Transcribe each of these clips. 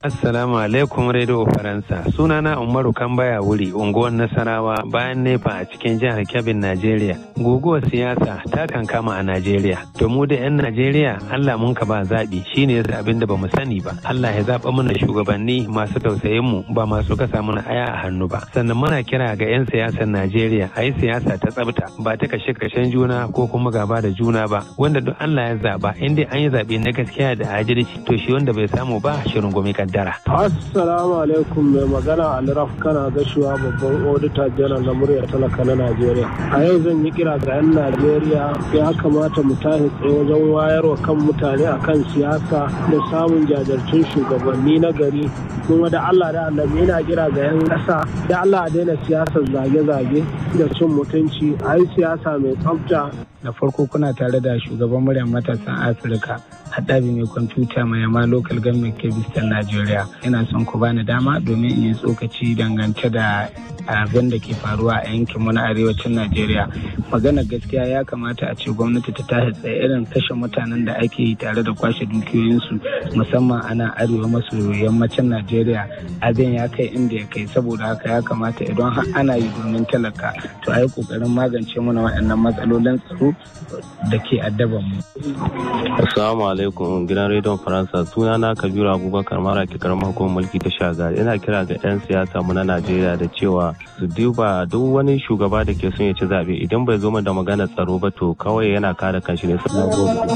Assalamu alaikum Radio Faransa. Sunana Umaru Kambaya wuri unguwar Nasarawa bayan nefa a cikin jihar Kebbi, Najeriya. Guguwar siyasa ta kankama a Najeriya. To mu da 'yan Najeriya Allah mun ka ba zaɓi shine yasa abin da bamu sani ba. Allah ya zaɓa mana shugabanni masu tausayin mu ba masu kasa mana aya a hannu ba. Sannan muna kira ga 'yan siyasar Najeriya a yi siyasa ta tsabta ba ta kashe kashen juna ko kuma gaba da juna ba. Wanda duk Allah ya zaɓa in dai an yi zaɓe na gaskiya da adalci to shi wanda bai samu ba shirin gumi kaddara. Assalamu alaikum mai magana Alraf kana gashuwa babban odita janar na murya talaka na Najeriya. A yau zan yi kira ga 'yan Najeriya ya kamata mu tashi tsaye wajen wayarwa kan mutane akan siyasa da samun jajirtun shugabanni na gari kuma da Allah da annabi yana kira ga 'yan ƙasa da Allah a daina siyasar zage-zage da cin mutunci a yi siyasa mai tsafta da farko kuna tare da shugaban muryar matasan afirka haɗabi mai kwamfuta mai yama local government kebistan najeriya ina son ku bani dama domin in yi tsokaci dangance da abin da ke faruwa a yankin mu na arewacin najeriya magana gaskiya ya kamata a ce gwamnati ta tashi tsaye irin kashe mutanen da ake yi tare da kwashe dukiyoyinsu musamman a nan arewa maso yammacin najeriya abin ya kai inda ya kai saboda haka ya kamata idan har ana yi domin talaka to a yi kokarin magance mana waɗannan matsalolin tsaro da ke addaban mu. Assalamu alaikum gidan rediyon Faransa suna na Kabiru Abubakar mara ke karamar hukumar mulki ta shagari ina kira ga 'yan siyasa mu na Najeriya da cewa su duba duk wani shugaba da ke son ya ci zaɓe idan bai zo da magana tsaro ba to kawai yana kare kanshi ne sai gobe.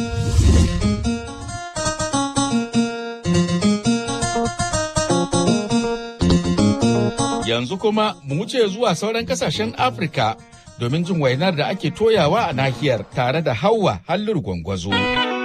Yanzu kuma mu wuce zuwa sauran kasashen Afirka domin jin wainar da ake toyawa a nahiyar tare da Hauwa Hallur Gwangwazo.